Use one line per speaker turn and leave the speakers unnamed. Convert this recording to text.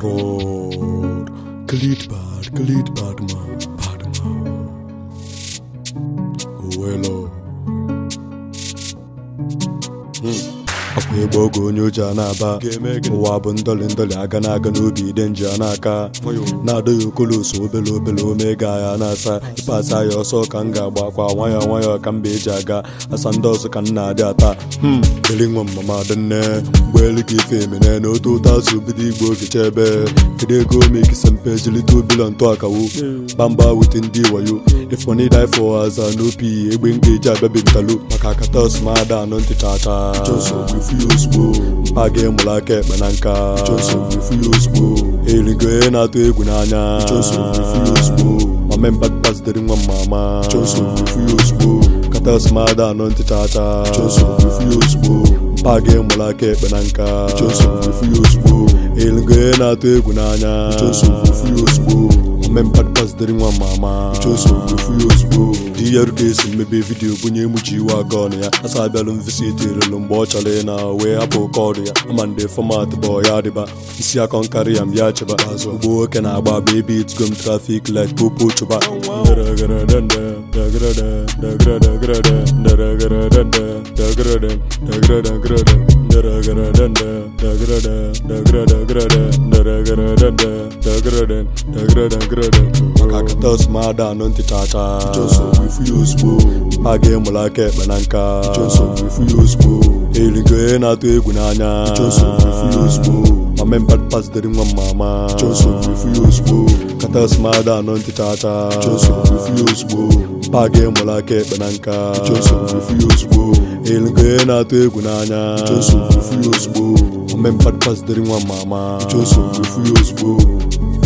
road. Cleat bad, cleat bad man, bad man. Owelo. akwa ịgba oge onye oji a na-aba ụwa bụ ndọlị ndọlị aga na-aga n'obi ide nji a n'aka na-adọ ya okoloso obele obele omega ya na-asa ịpasa ya ọsọ ka m ga-agba akwa nwayọọ nwayọọ ka mba eji aga asa ndị ọzọ ka m na-adị ata dịrị nwa mama dị nne ụgbọelu ka ife emene na otu ụtọ azụ bido igbo ogecha ebe kedu ego omekisa mpe jilite obilo ntụ akawo bamba wute ndị wayo ifoni die for aza n'opi egbe m ga-eji abịabi ntalo maka akata ọsụmada anọ ntị chacha mpa gị mụrụ aka ekpe na nka erigo onye na-atụ egwu n'anya mame mbakpazitere nwa mmama kata ọsụmada anọ ntị chacha mpa gị mụrụ aka ekpe na nka erigo onye na-atụ egwu n'anya mmempadpazitere nwa mama di ya ruka esi mmebe vidiyo bunye emuchi iwe aka ọnụ ya asa abịalụ mvisiti relu mgbe ọ chọrọ ị na wee hapụ kọdụ ya ama ndị fọmat bụ ya dịba isi akọ nkarị ya mbịa chịba ugbo nwoke na-agba agba ebe itgom trafik light popo chụba maka akata ọsụmada anọ ntị chacha a ga-emụrụ aka ekpe na nka erigo onye na-atụ egwu n'anya mame mbadpazitere nwa mmama kata ọsụmada anọ ntị chacha a ga-emụrụ aka ekpe na nka erigo onye na-atụ egwu n'anya mame mbadpazitere nwa mmama